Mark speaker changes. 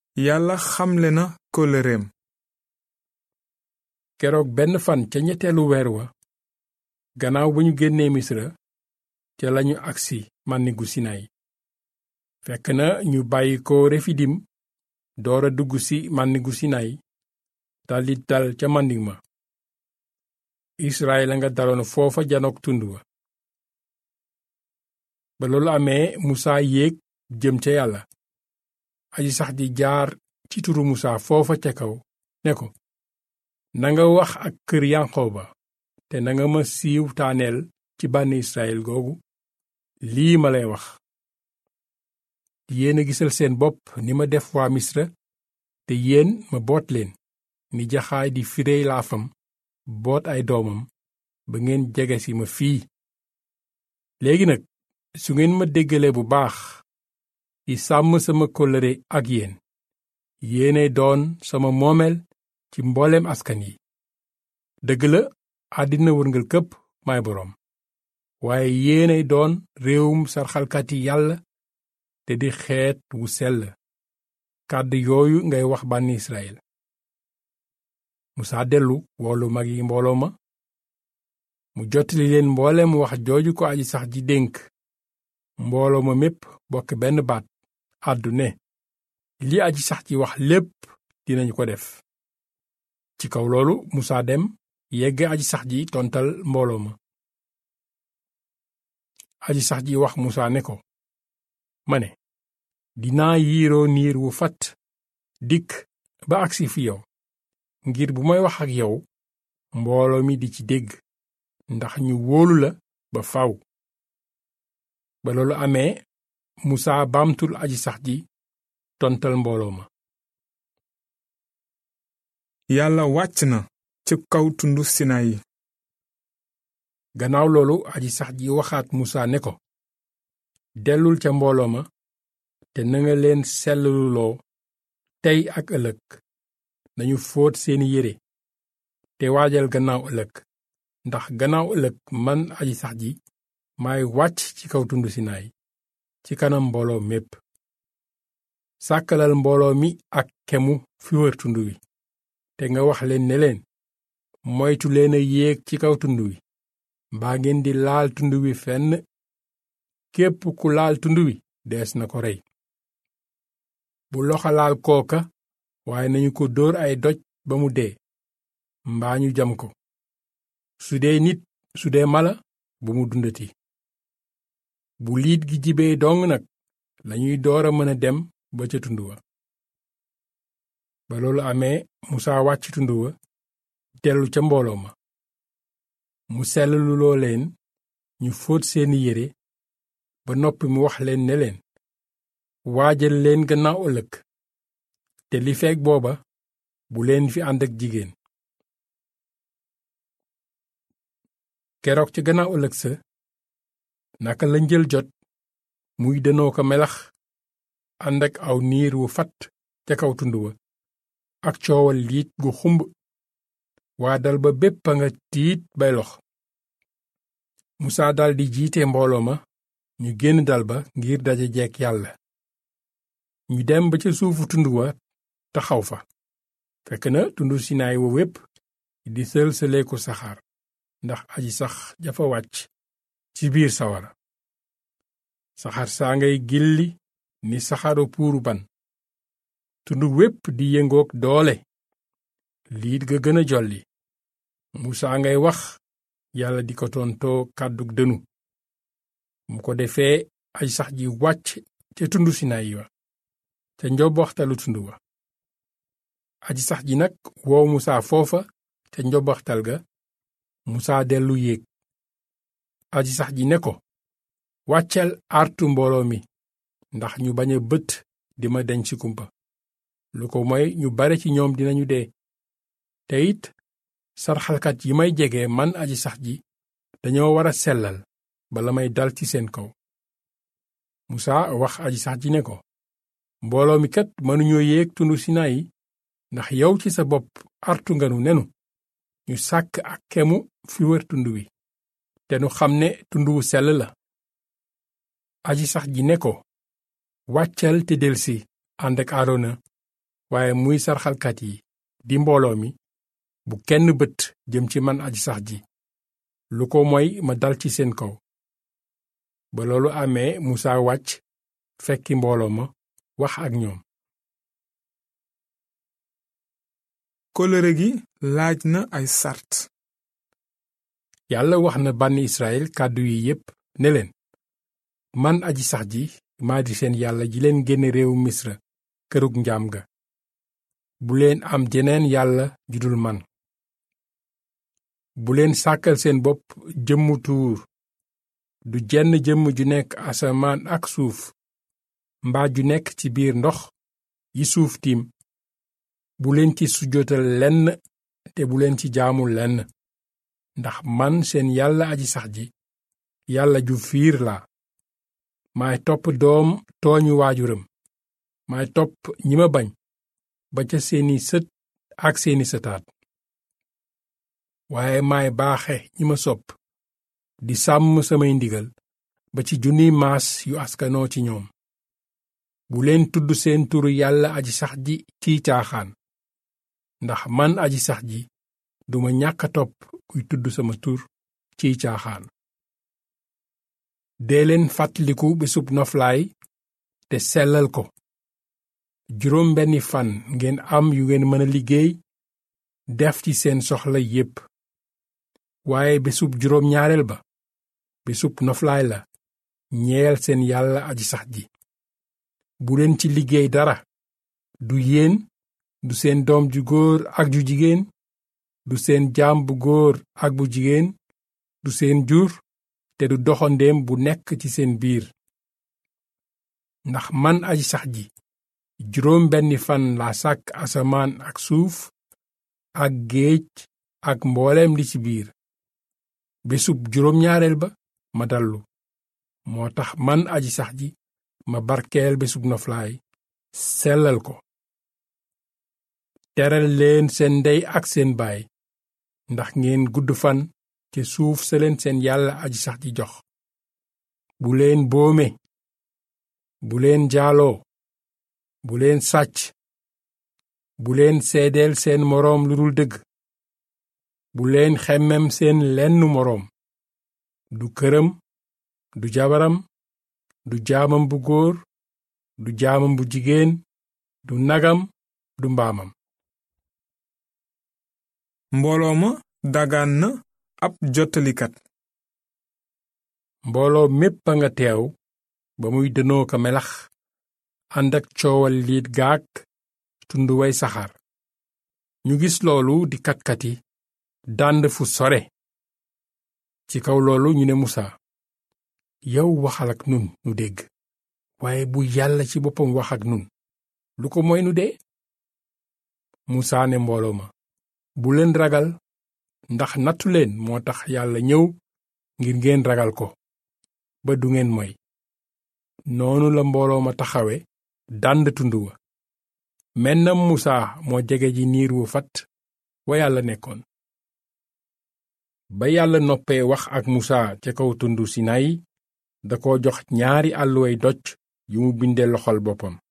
Speaker 1: yàlla xamle na kóllëreem
Speaker 2: keroog benn fan ca ñetteelu weer wa gannaaw ba ñu génnee misra ca lañu agsi màndigu sinayi fekk na ñu bàyyi ko refidim doora dugg ci màndigu sinayi daldi dal ca màndig ma israel a nga daloon foofa janook tund wa ba loolu amee musaa yéeg jëm ca yàlla aji sax di jaar ci turu musaa foofa ca kaw ne ko nanga wax ak kër yanqooba te nanga ma siiw taaneel ci bànni israel googu lii ma lay wax yéen a gisal seen bopp ni ma def waa misra te yéen ma boot leen ni jaxaay di firey laafam boot ay doomam ba ngeen jege si ma fii léegi nag su ngeen ma déggalee bu baax di sàmm sama kóllëre ak yéen yéenay doon sama moomeel ci mbooleem askan yi dëgg la àddina wërngal këpp may boroom waaye yéenay doon réewum sarxalkati yàlla te di xeet wu sell kàddu yooyu ngay wax bànni israel musaa dellu woolu mag yi mbooloo ma mu jottali leen mbooleem wax jooju ko aji sax ji dénk mbooloo ma mépp bokk benn baat àddu ne li aji sax ji wax lépp dinañu ko def ci kaw loolu musaa dem yegg aji sax ji tontal mbooloo ma aji sax ji wax musaa ne ko ma ne dinaa yiiroo niir wu fat dikk ba agsi fi yow ngir bu may wax ak yow mbooloo mi di ci dégg ndax ñu wóolu la ba faw ba loolu amee musaa baamtul aji sax ji tontal mbooloo ma
Speaker 1: yàlla wàcc na ci kaw tundu sinayi
Speaker 2: gannaaw loolu aji sax ji waxaat musaa ne ko dellul ca mbooloo ma te nanga leen sellaluloo tey ak ëllëg nañu fóot seeni yére te waajal gannaaw ëllëg ndax gannaaw ëllëg man aji sax ji maay wàcc ci kaw tund sinaay ci kanam mbooloo mépp sàkkalal mbooloo mi ak kemu fi wër tund wi te nga wax leen ne leen moytu leen a yéeg ci kaw tund wi mbaa ngeen di laal tund wi fenn képp ku laal tund wi dees na ko rey bu loxo laal kooka waaye nañu ko dóor ay doj ba mu dee mbaa ñu jam ko su dee nit su dee mala bu mu dundati bu liit gi jibee dong nag lañuy door a mën a dem ba ca tund wa ba loolu amee musaa wàcc tund wa dellu ca mbooloo ma mu sellaluloo leen ñu fóot seeni yére ba noppi mu wax leen ne leen waajal leen gannaaw ëllëg te li feek booba bu leen fi ànd ak jigéen keroog ci gannaaw ëllëg sa naka la njël jot muy denoo ko melax ànd ak aw niir wu fat ca kaw tund wa ak coowal liit gu xumb waa dal ba bépp a nga tiit bay lox musaa daldi jiite mbooloo ma ñu génn dal ba ngir daje jekk yàlla ñu dem ba ca suufu tund wa taxaw fa fekk na tundu sinaay wa wépp di sël-sëleeku saxaar ndax aji sax jafa wàcc ci biir sawara saxaar saa ngay gilli ni saxaru puuru ban tund wépp di yëngook doole liit ga gën a jolli musaa ngay wax yàlla di ko tontoo kàddug dënu mu ko defee aj sax ji wàcc ca tundu sinayi wa ca njoboxtalu tund wa aji sax ji nag woo musaa foofa ca njoboxtal ga musaa dellu yéeg aji sax ji ne ko wàccel artu mbooloo mi ndax ñu bañ a bët di ma deñ ci kumpa lu ko moy ñu bare ci ñoom dinañu dee te it sarxalkat yi may jege man aji sax ji dañoo war a sellal bala may dal ci seen kaw musaa wax aji sax ji ne ko mbooloo mi kat mënuñoo yéeg tundu sinayi ndax yow ci sa bopp artu nganu nenu ñu sàkk ak kemu fi wër tund wi te nu xam ne tund wu sell la aji sax ji ne ko wàccal te delsi ànd ak aarona waaye muy sarxalkat yi di mbooloo mi bu kenn bët jëm ci man aji sax ji lu ko mooy ma dal ci seen kaw ba loolu amee musaa wàcc fekki mbooloo ma wax ak ñoom
Speaker 1: kóllëre gi laaj na ay sart
Speaker 2: yàlla wax na bànni israel kàddu yi yépp ne leen man aji sax ji maa di seen yàlla ji leen génne réewu misra kërug njaam ga bu leen am jeneen yàlla judul man bu leen sàkkal seen bopp jëmmu tuur du jenn jëmm ju nekk asamaan ak suuf mbaa ju nekk ci biir ndox yi suuf tiim bu leen ci sujjóotal lenn te bu leen ci jaamu lenn ndax man seen yàlla aji sax ji yàlla ju fiir laa maay topp doom tooñu waajuram maay topp ñi ma bañ ba ca seeni sët ak seeni sëtaat waaye maay baaxe ñi ma sopp di sàmm samay ndigal ba ci junniy maas yu askanoo ci ñoom bu leen tudd seen turu yàlla aji sax ji ciy caaxaan ndax man aji sax ji duma ñàkk a topp kuy tudd sama tur ciy caaxaan dee leen fàttaliku bésub noflaay te sellal ko juróom benni fan ngeen am yu ngeen mën a liggéey def ci seen soxla yépp waaye bésub juróom ñaareel ba bésub noflaay la ñeel seen yàlla aji sax ji bu leen ci liggéey dara du yéen du seen doom ju góor ak ju jigéen du seen jaam bu góor ak bu jigéen du seen jur te du doxandéem bu nekk ci seen biir ndax man aji sax ji juróom benni fan laa sàkk asamaan ak suuf ak géej ak mbooleem li ci biir bésub juróom ñaareel ba ma dallu moo tax man aji sax ji ma barkeel bésub noflaay sellal ko teral leen seen ndey ak seen baay ndax ngeen gudd fan te suuf sa leen seen yàlla aji sax ji jox bu leen boome bu leen jaaloo bu leen sàcc bu leen seedeel seen moroom lu dul dëgg bu leen xemmem seen lenn moroom du këram du jabaram du jaamam bu góor du jaamam bu jigéen du nagam du mbaamam
Speaker 1: mbooloo ma dagaan na ab jottalikat
Speaker 2: mbooloo mépp a nga teew ba muy dënoo ko melax ànd ak coowal liit gaak tund way saxaar ñu gis loolu di katkati dànd fu sore ci kaw loolu ñu ne musa yow waxal ak nun nu dégg waaye bu yàlla ci boppam wax ak nun lu ko mooy nu dee musa ne mbooloo ma bu leen ragal ndax nattu leen moo tax yàlla ñëw ngir ngeen ragal ko ba du ngeen moy noonu la mbooloo ma taxawe dànd tund wa mennam musa moo jege ji niir wu fat wa yàlla nekkoon ba yàlla noppee wax ak musa ca kaw tund sinayi da ko jox ñaari àlluway doj yu mu binde loxol boppam